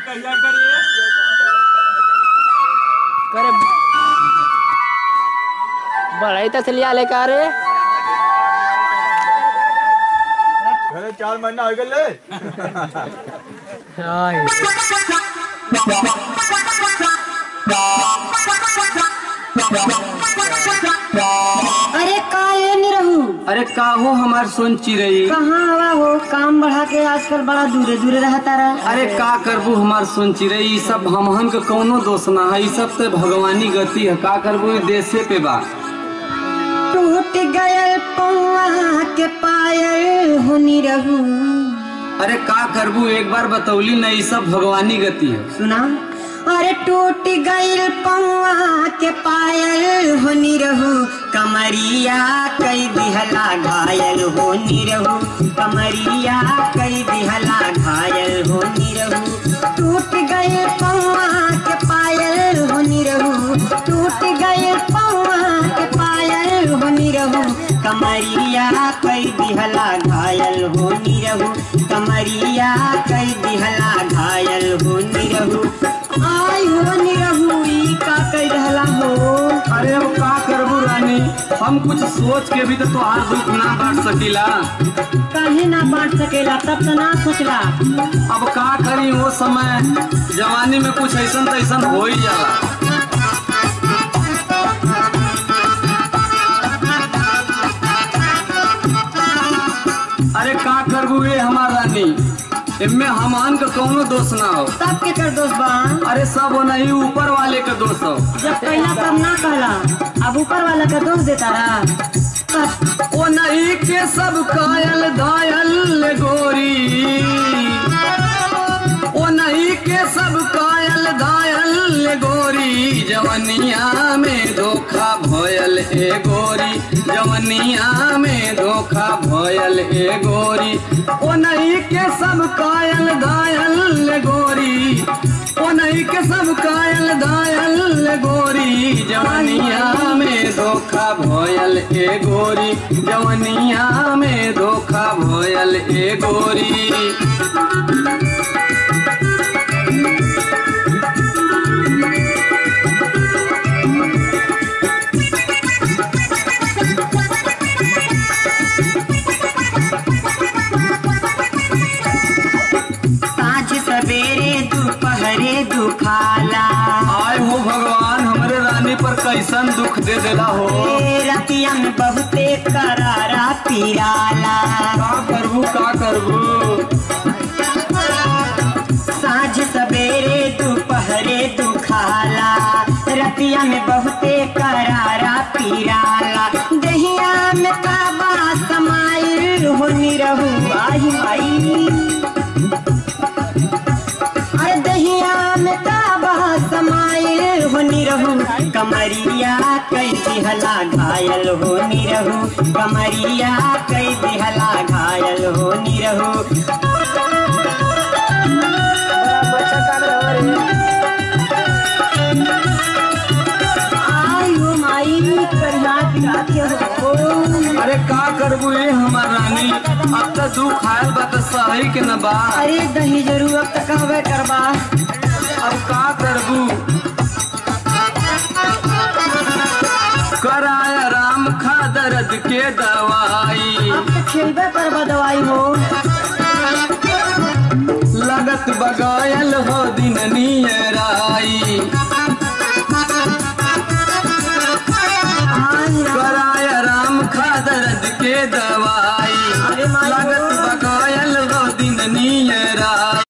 कहिया करे करे बढ़ई तसलिया ले का रे घरे चार महीना हो गए आई अरे का ये नहीं रहू अरे का हो हमार सोन चिरई कहाँ हवा हो काम बढ़ा के आजकल बड़ा दूरे दूरे रहता रहा अरे का करबू हमार सोन चिरई ई सब हमहन के कौनो दोष ना है ई सब ते भगवानी गति है का करबू ई देशे पे बा टूट गयल पौआ के पायल होनी रहू अरे का करबू एक बार बतौली न ई सब भगवानी गति है सुना अरे टूट गईल पौआ के पायल होनी रहू कमरिया कई दिहला घायल होनी रहू कमरिया कई दिहला घायल होनी रहू टूट गए पौआ के पायल होनी रहू टूट गए पौआ के पायल होनी रहू कमरिया कई दिहला घायल होनी रहू कमरिया कई दिहला घायल होनी रहू आई होनी रहू ई का कई रहला हो अरे अब का करबू रानी हम कुछ सोच के भी तो तोहार दुख ना बांट सकीला काहे ना बांट सकेला तब तो ना सोचला अब का करी वो समय जवानी में कुछ ऐसन तैसन हो ही जाला अरे का करबू ये हमार रानी इनमें हमान का कौनो दोष ना हो तब के कर दोस्त बा अरे सब वो नहीं ऊपर वाले का दोष हो जब कहला तब ना कहला अब ऊपर वाला का दोष देता रहा बस, ओ नहीं के सब कायल घायल गोरी ओ नहीं के सब कायल घायल गोरी जवनिया में धोखा भयल ए गोरी जवनिया में धोखा भयल ए गोरी ओ नहीं के सब कायल घायल गोरी ओ नहीं के सब कायल घायल गोरी जवनिया में धोखा भयल ए गोरी जवनिया में धोखा भयल ए गोरी साँझ सवेरे दोपहरे दुखाला आय हो भगवान हमरे रानी पर कैसन दुख दे देला हो ए रतिया में बहुते करारा पीराला का करबू का करबू साँझ सवेरे दोपहरे दुखाला रतिया में बहुते करारा पीराला दहिया में काबा समाइल होनी रहू आई आई अरे दहिया में काबा समाइल होनी रहू कमरिया कई दिहला घायल होनी रहू कमरिया कई दिहला घायल होनी रहू आई हो माई करिया पिला के हो अरे का करबू ये हमार रानी अब तो दुख आयल बा तो सही के न बा अरे दही जरूर अब तक कहबे करबा अब का करबू कराया राम खा दर्द के दवाई अब तक खेलबे करबा दवाई हो लगत बगायल हो दिन नियराई आई राम कराया राम खा दर्द के दवाई